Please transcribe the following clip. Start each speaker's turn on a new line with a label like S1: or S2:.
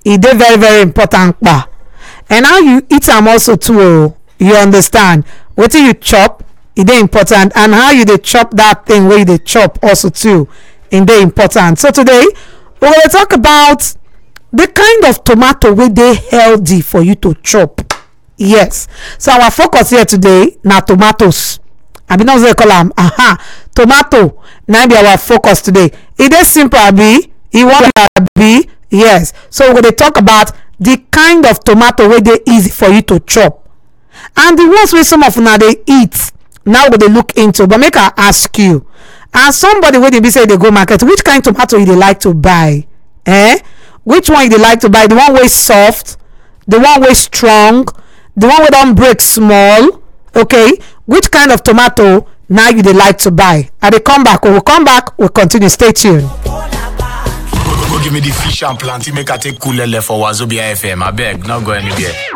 S1: e dey very very important kpa and how you eat am also too o you understand wetin you chop e dey important and how you dey chop that thing wey you dey chop also too e dey important so today we go dey talk about the kind of tomato wey dey healthy for you to chop yes so our focus here today na tomatoes abi na so dem call am aha tomato na be our focus today e dey simple abi e wan abi yes so we go dey talk about the kind of tomato wey dey easy for you to chop and the ones wey some of una dey eat now we go dey look into but make i ask you as somebody wey dey be say dey go market which kind tomato you dey like to buy eh which one you dey like to buy the one wey soft the one wey strong the one wey don break small okay which kind of tomato na you dey like to buy i dey come back we will come back we continue stay tuned.
S2: Go give me the fish and plenty make I take cool lele for Wazobia FM. I beg, not go anywhere.